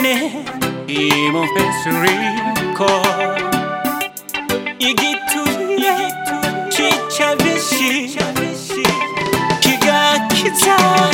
내 이모페스리코 이기투에 지차비시 기가 기자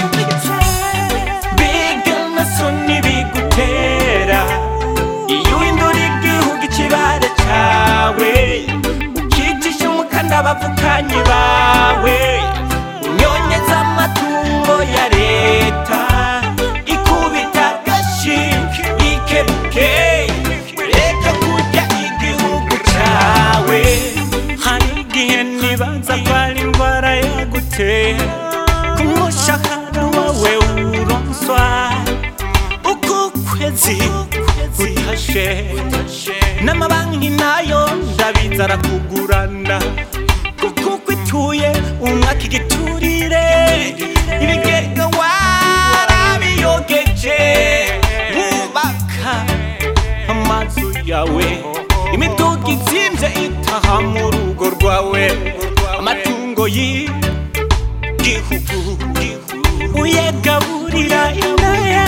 비가마 손입이 구테라 이유인돌이 기후기 치바레 차웨 ukitisha bavukanyi bawe unyonyeza amatungo ya leta ikubita gashi ikebuke reka kurya igihugu cawe hari igihe nibaza ko ari indwara yaguteye ku mushahara wawe uronswa uko kwezi gutashe n'amabanki nayo ndabiza arakugurana kuko kwituye umwaka igiturire ibigega warabiyogeje wubaka amazu yawe imiduga izimvye itaha mu rugo rwawe amatungo y'igihugu uyegaburira indaya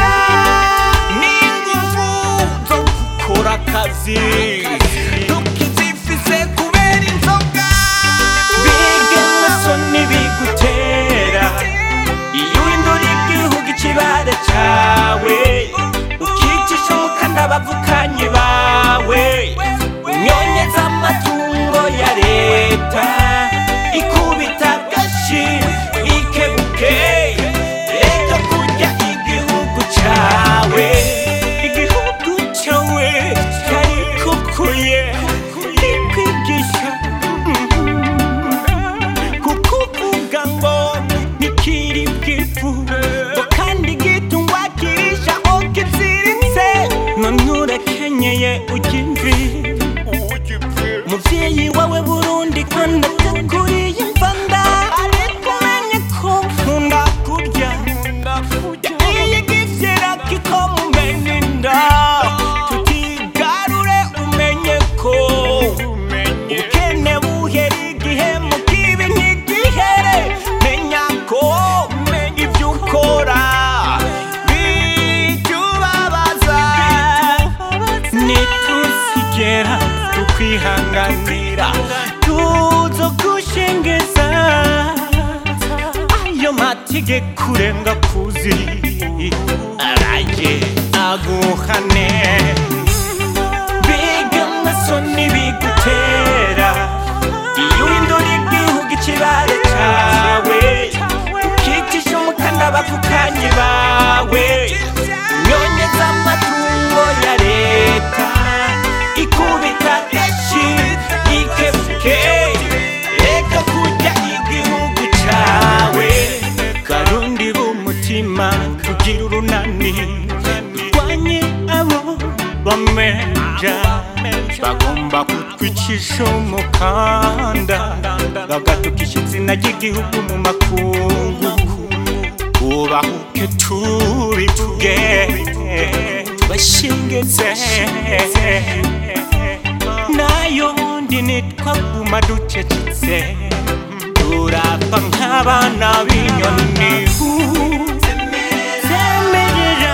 n'inguvu zo gukora akazi tukizifise kubera inzoga biga amasoni bigutera iyo uhindura igihugu ikibare cawe ukicisha umukanda bavukanyi bawe unyonyeza amatungo ya leta ikubita gashi ikebuke reka kurya igihugu cawe igihugu cawe kari kukuye ikwigisha kukuvuga ngo nikiri bwifu ngo kandi gitungwa kirisha aho kiziritse none urakenyeye ujya imvi muvyeyi wawe burundi kandi ateguriye imvanda ariko umenye ko nkunda kurya iye gifyera kikomumena inda tutigarure umenye ko ubukene buhera igihe mu kibi ntigihere menya ko ibyo ukora bitubabaza nitusigera tukwihanganira tuzogushengeza ayo mategeko urenga kuzi araye aguhane biga amasoni bigutera iyo uhindura igihugu ikibare cawe ukicisha umukanda bavukanyi bawe unyonyeza amatungo ya leta ikubita gashi ikebuke reka kurya igihugu cawe karundi b'umutima kugira urunani turwanye abo bamenja bagomba kutwicisha umukanda bagatukisha izina ry'igihugu mu makungu ubahuke tubivuge tubashingeze nayo ndi nitwa guma ducecetse turapfa nk'abana b'inyoni semerera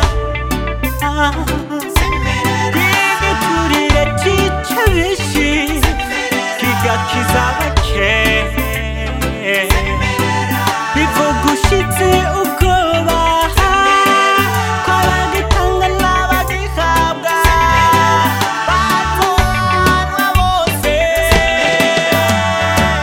twigiturire cica bishi kigakiza bake bivuga ushitse ubwoba kw'abagitanga n'abagihabwa batonwa bose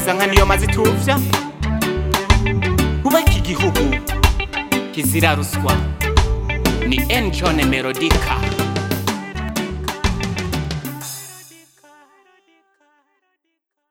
rugwiza nka niyo maze ituvya kubaka igihugu kizira ruswa ni enjone melodika